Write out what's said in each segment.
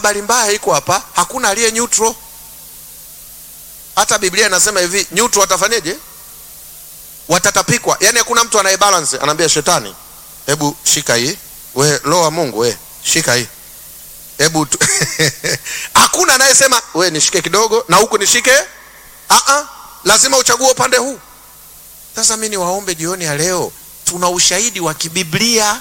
habari mbaya iko hapa, hakuna aliye neutral. Hata Biblia inasema hivi, neutral watafanyeje? Watatapikwa. Yani hakuna mtu anaye balance, anaambia shetani, hebu shika hii, we roho wa Mungu, we shika hii, hebu tu... hakuna anayesema we nishike kidogo na huku nishike. Aa, lazima uchague upande huu. Sasa mimi niwaombe jioni ya leo, tuna ushahidi wa kibiblia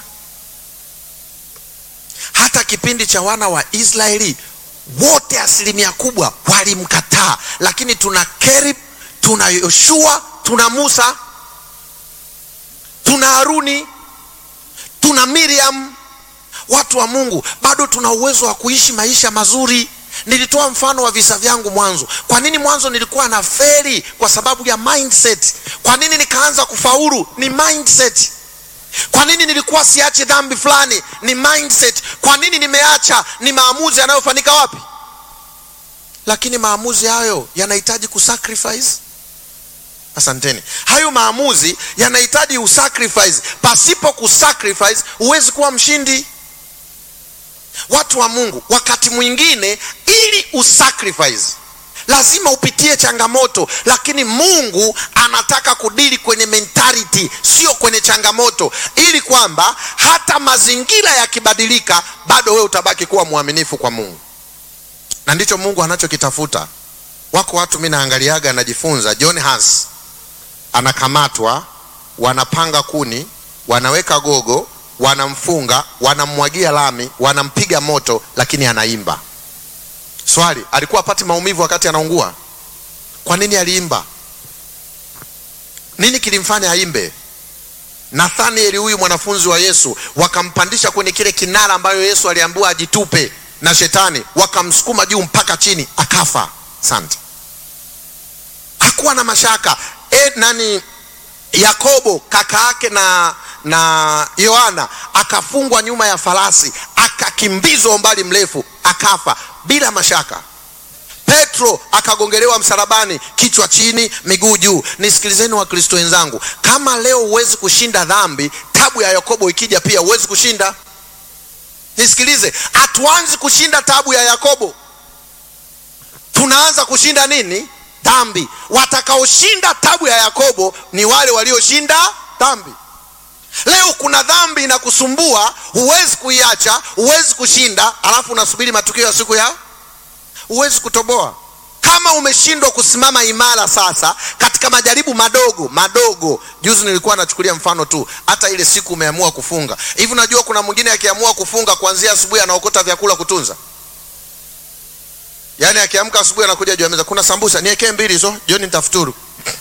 hata kipindi cha wana wa Israeli wote asilimia kubwa walimkataa, lakini tuna Kerib, tuna Yoshua, tuna Musa, tuna Haruni, tuna Miriam, watu wa Mungu, bado tuna uwezo wa kuishi maisha mazuri. Nilitoa mfano wa visa vyangu mwanzo. Kwa nini mwanzo nilikuwa na feri? Kwa sababu ya mindset. Kwa nini nikaanza kufaulu? Ni mindset. Kwa nini nilikuwa siache dhambi fulani? Ni mindset. Kwa nini nimeacha? Ni maamuzi yanayofanyika wapi? Lakini maamuzi hayo yanahitaji kusacrifice. Asanteni. Hayo maamuzi yanahitaji usacrifice. Pasipo kusacrifice huwezi kuwa mshindi. Watu wa Mungu, wakati mwingine ili usacrifice lazima upitie changamoto, lakini Mungu anataka kudili kwenye mentality, sio kwenye changamoto, ili kwamba hata mazingira yakibadilika, bado wewe utabaki kuwa mwaminifu kwa Mungu, na ndicho Mungu anachokitafuta. Wako watu mimi naangaliaga, najifunza. John Hans anakamatwa, wanapanga kuni, wanaweka gogo, wanamfunga, wanamwagia lami, wanampiga moto, lakini anaimba. Swali, alikuwa apati maumivu wakati anaungua? Kwa nini aliimba? Nini kilimfanya aimbe? Nathanieli huyu mwanafunzi wa Yesu, wakampandisha kwenye kile kinara ambayo Yesu aliambiwa ajitupe na shetani, wakamsukuma juu mpaka chini, akafa. Asante. Hakuwa na mashaka. E, nani Yakobo kaka yake na na Yohana akafungwa nyuma ya farasi, akakimbizwa umbali mrefu, akafa bila mashaka. Petro akagongelewa msalabani, kichwa chini, miguu juu. Nisikilizeni Wakristo wenzangu, kama leo huwezi kushinda dhambi, tabu ya Yakobo ikija pia huwezi kushinda. Nisikilize, hatuanzi kushinda tabu ya Yakobo, tunaanza kushinda nini? Dhambi. Watakaoshinda tabu ya Yakobo ni wale walioshinda dhambi. Leo kuna dhambi inakusumbua, huwezi kuiacha, huwezi kushinda, alafu unasubiri matukio ya siku ya, huwezi kutoboa. Kama umeshindwa kusimama imara sasa katika majaribu madogo madogo, juzi nilikuwa nachukulia mfano tu, hata ile siku umeamua kufunga hivi. Unajua kuna mwingine akiamua kufunga kuanzia asubuhi anaokota vyakula kutunza, yaani akiamka asubuhi anakuja juu ya meza, kuna sambusa, niwekee mbili hizo, jioni nitafuturu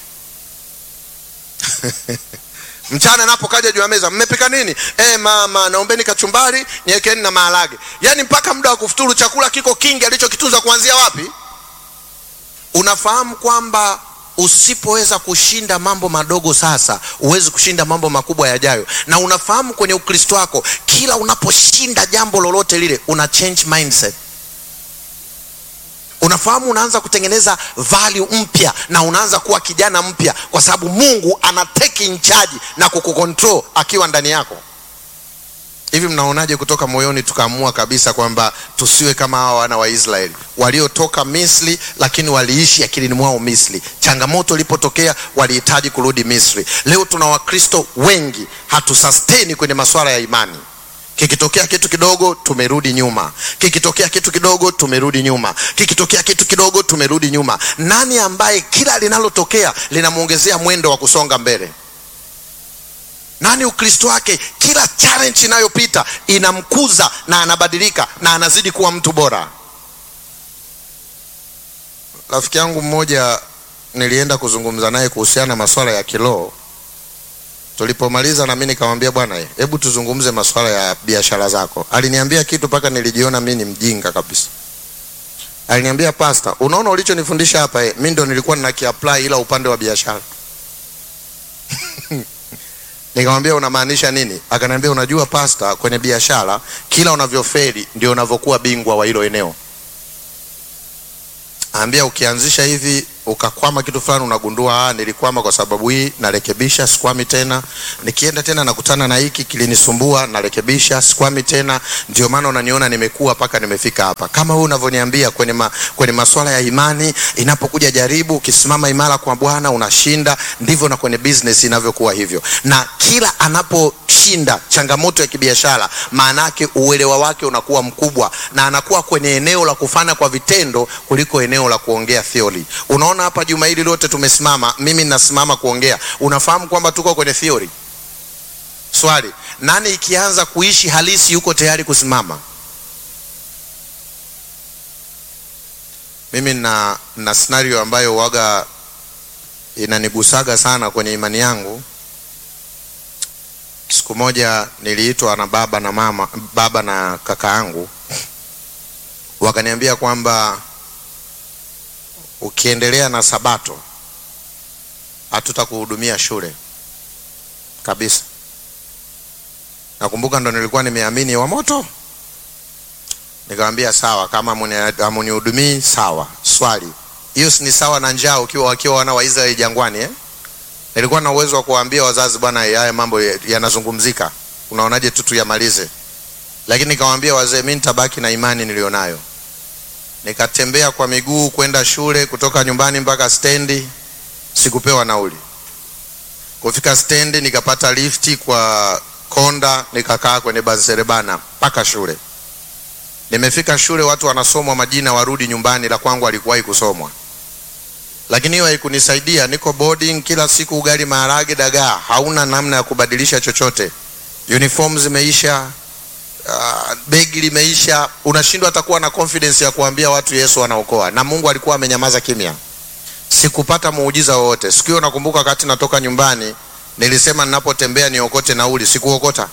mchana napo kaja juu ya meza, mmepika nini? E, mama naombeni kachumbari niwekeni na maharage. Yaani mpaka muda wa kufuturu chakula kiko kingi alichokitunza kuanzia wapi? Unafahamu kwamba usipoweza kushinda mambo madogo sasa, huwezi kushinda mambo makubwa yajayo. Na unafahamu kwenye Ukristo wako, kila unaposhinda jambo lolote lile, una change mindset unafahamu unaanza kutengeneza value mpya na unaanza kuwa kijana mpya, kwa sababu Mungu ana take in charge na kukukontrol akiwa ndani yako. Hivi mnaonaje kutoka moyoni tukaamua kabisa kwamba tusiwe kama hawa wana wa Israeli waliotoka Misri, lakini waliishi akilini mwao Misri. Changamoto ilipotokea walihitaji kurudi Misri. Leo tuna Wakristo wengi hatusustain kwenye masuala ya imani Kikitokea kitu kidogo tumerudi nyuma, kikitokea kitu kidogo tumerudi nyuma, kikitokea kitu kidogo tumerudi nyuma. Nani ambaye kila linalotokea linamwongezea mwendo wa kusonga mbele? Nani Ukristo wake kila challenge inayopita inamkuza na anabadilika na anazidi kuwa mtu bora? Rafiki yangu mmoja nilienda kuzungumza naye kuhusiana na masuala ya kiroho Tulipomaliza na mimi nikamwambia, bwana, hebu tuzungumze masuala ya biashara zako. Aliniambia kitu mpaka nilijiona mimi ni mjinga kabisa. Aliniambia, pasta, unaona ulichonifundisha hapa eh, mimi ndo nilikuwa ninakiapply ila upande wa biashara. Nikamwambia, unamaanisha nini? Akaniambia, unajua pasta, kwenye biashara kila unavyofeli ndio unavyokuwa bingwa wa hilo eneo. Ambia ukianzisha hivi ukakwama kitu fulani, unagundua ah, nilikwama kwa sababu hii, narekebisha, sikwami tena. Nikienda tena nakutana na hiki kilinisumbua, narekebisha, sikwami tena. Ndio maana unaniona nimekuwa mpaka nimefika hapa. Kama wewe unavyoniambia kwenye, ma, kwenye masuala ya imani, inapokuja jaribu, ukisimama imara kwa Bwana unashinda, ndivyo na kwenye business inavyokuwa hivyo, na kila anaposhinda changamoto ya kibiashara, maana yake uelewa wake unakuwa mkubwa na anakuwa kwenye eneo la kufanya kwa vitendo kuliko eneo la kuongea theory. Unaona hapa juma hili lote tumesimama, mimi ninasimama kuongea, unafahamu kwamba tuko kwenye theory. Swali, nani ikianza kuishi halisi yuko tayari kusimama? Mimi na, na scenario ambayo waga inanigusaga sana kwenye imani yangu. Siku moja niliitwa na baba na mama, baba na kaka yangu, wakaniambia kwamba ukiendelea na Sabato hatutakuhudumia shule kabisa. Nakumbuka ndo nilikuwa nimeamini wa moto, nikamwambia sawa, kama hamunihudumii sawa. Swali, hiyo si ni sawa na njaa ukiwa wakiwa wana wa Israeli jangwani eh? Nilikuwa na uwezo wa kuwaambia wazazi, bwana, haya mambo yanazungumzika, unaonaje tu tuyamalize, lakini nikamwambia wazee, mimi nitabaki na imani nilionayo. Nikatembea kwa miguu kwenda shule kutoka nyumbani mpaka stendi, sikupewa nauli. Kufika stendi nikapata lifti kwa konda, nikakaa kwenye baserebana mpaka shule. Nimefika shule, watu wanasomwa majina warudi nyumbani, la kwangu alikuwahi kusomwa lakini hiyo haikunisaidia. Niko boarding kila siku, ugali, maharage, dagaa, hauna namna ya kubadilisha chochote. Uniform zimeisha, uh, begi limeisha, unashindwa hata kuwa na confidence ya kuambia watu Yesu anaokoa, na Mungu alikuwa amenyamaza kimya. Sikupata muujiza wowote. Siku hiyo nakumbuka, wakati natoka nyumbani nilisema ninapotembea niokote nauli, sikuokota.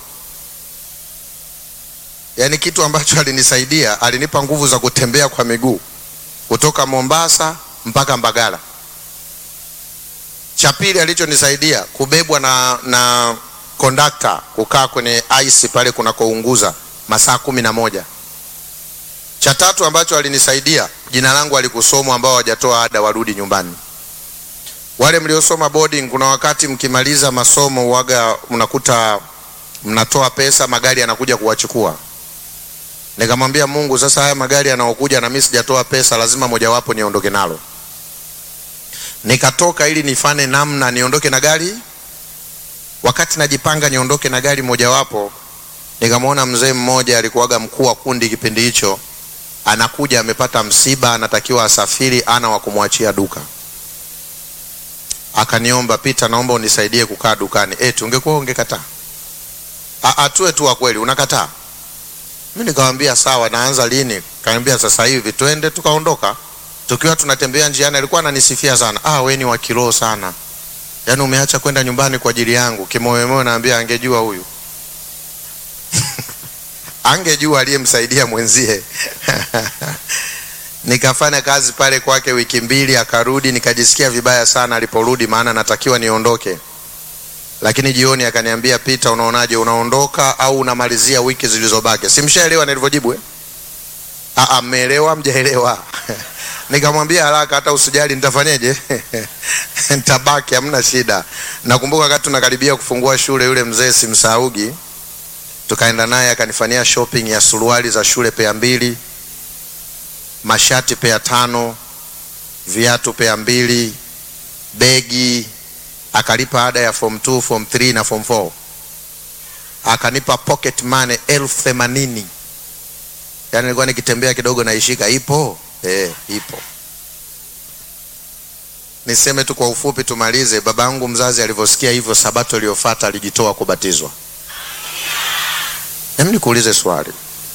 Yaani kitu ambacho alinisaidia, alinipa nguvu za kutembea kwa miguu kutoka Mombasa mpaka Mbagala. Cha pili alichonisaidia kubebwa na, na kondakta kukaa kwenye ice pale kunakounguza masaa kumi na moja. Cha tatu ambacho alinisaidia, jina langu alikusomwa, ambao hawajatoa ada warudi nyumbani. Wale mliosoma boarding, kuna wakati mkimaliza masomo waga mnakuta mnatoa pesa, magari yanakuja kuwachukua. Nikamwambia Mungu, sasa haya magari yanaokuja na mimi sijatoa pesa, lazima mojawapo niondoke nalo. Nikatoka ili nifane namna niondoke na gari. Wakati najipanga niondoke na gari mojawapo, nikamwona mzee mmoja alikuwaga mkuu wa kundi kipindi hicho, anakuja amepata msiba, anatakiwa asafiri, ana wa kumwachia duka. Akaniomba, Pita, naomba unisaidie kukaa dukani. Eti ungekuwa ungekataa? Atue tu wa kweli, unakataa? Mimi nikamwambia sawa, naanza lini? Kaniambia sasa hivi, twende. Tukaondoka. Tukiwa tunatembea njiani, alikuwa ananisifia sana, ah, wewe ni wa kiroho sana, yaani umeacha kwenda nyumbani kwa ajili yangu. Kimoyomoyo naambia angejua huyu angejua aliyemsaidia mwenzie nikafanya kazi pale kwake wiki mbili, akarudi. Nikajisikia vibaya sana aliporudi, maana natakiwa niondoke lakini jioni akaniambia, Pita, unaonaje, unaondoka au unamalizia wiki zilizobaki? Simshaelewa nilivyojibu eh? Ah, mmeelewa mjaelewa? Nikamwambia haraka, hata usijali, nitafanyeje? Nitabaki, hamna shida. Nakumbuka wakati tunakaribia kufungua shule, yule mzee simsaugi, tukaenda naye akanifanyia shopping ya suruali za shule pea mbili, mashati pea tano, viatu pea mbili, begi akalipa ada ya form 2, form 3 na form 4. Akanipa pocket money elfu themanini. Yaani nilikuwa nikitembea kidogo naishika, ipo eh, ipo. Niseme tu kwa ufupi, tumalize. Baba yangu mzazi alivyosikia hivyo, sabato iliyofuata alijitoa kubatizwa. Hebu nikuulize swali,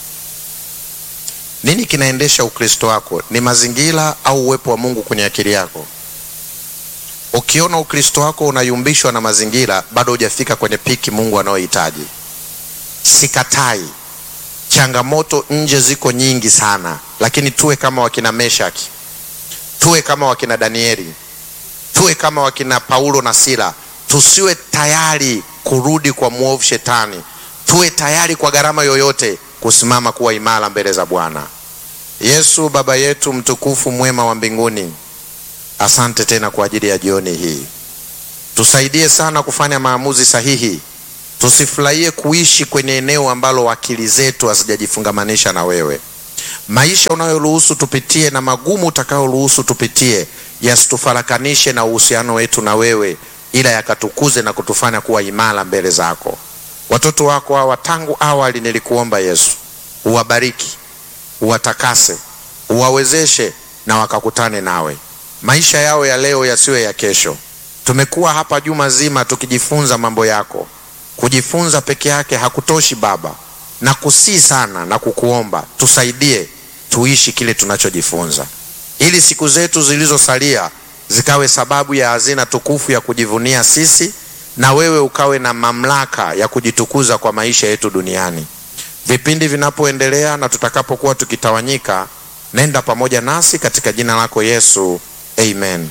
nini kinaendesha Ukristo wako? Ni mazingira au uwepo wa Mungu kwenye akili yako? Ukiona Ukristo wako unayumbishwa na mazingira, bado hujafika kwenye piki Mungu anayohitaji. Sikatai, changamoto nje ziko nyingi sana, lakini tuwe kama wakina Meshaki, tuwe kama wakina Danieli, tuwe kama wakina Paulo na Sila. Tusiwe tayari kurudi kwa mwovu Shetani, tuwe tayari kwa gharama yoyote kusimama kuwa imara mbele za Bwana Yesu. Baba yetu mtukufu, mwema wa mbinguni asante tena kwa ajili ya jioni hii. Tusaidie sana kufanya maamuzi sahihi, tusifurahie kuishi kwenye eneo ambalo akili zetu hazijajifungamanisha na wewe. Maisha unayoruhusu tupitie na magumu utakayoruhusu tupitie yasitufarakanishe na uhusiano wetu na wewe, ila yakatukuze na kutufanya kuwa imara mbele zako. Watoto wako hawa tangu awali nilikuomba Yesu, uwabariki, uwatakase, uwawezeshe na wakakutane nawe. Maisha yao ya leo yasiwe ya kesho. Tumekuwa hapa juma zima tukijifunza mambo yako. Kujifunza peke yake hakutoshi Baba, na kusii sana na kukuomba tusaidie tuishi kile tunachojifunza, ili siku zetu zilizosalia zikawe sababu ya hazina tukufu ya kujivunia sisi, na wewe ukawe na mamlaka ya kujitukuza kwa maisha yetu duniani. Vipindi vinapoendelea na tutakapokuwa tukitawanyika, nenda pamoja nasi katika jina lako Yesu, amen.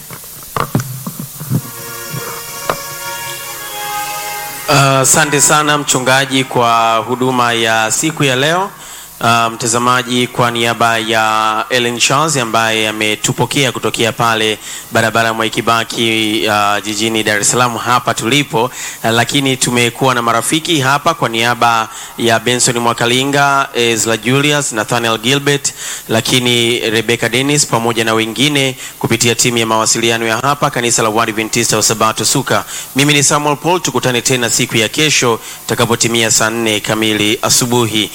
Asante uh, sana mchungaji kwa huduma ya siku ya leo. Uh, mtazamaji, kwa niaba ya Ellen Charles ambaye ametupokea kutokea pale barabara ya Mwai Kibaki uh, jijini Dar es Salaam hapa tulipo, uh, lakini tumekuwa na marafiki hapa kwa niaba ya Benson Mwakalinga, Ezra Julius, Nathaniel Gilbert, lakini Rebecca Dennis pamoja na wengine kupitia timu ya mawasiliano ya hapa kanisa la Waadventista wa Sabato Suka. Mimi ni Samuel Paul, tukutane tena siku ya kesho takapotimia saa nne kamili asubuhi.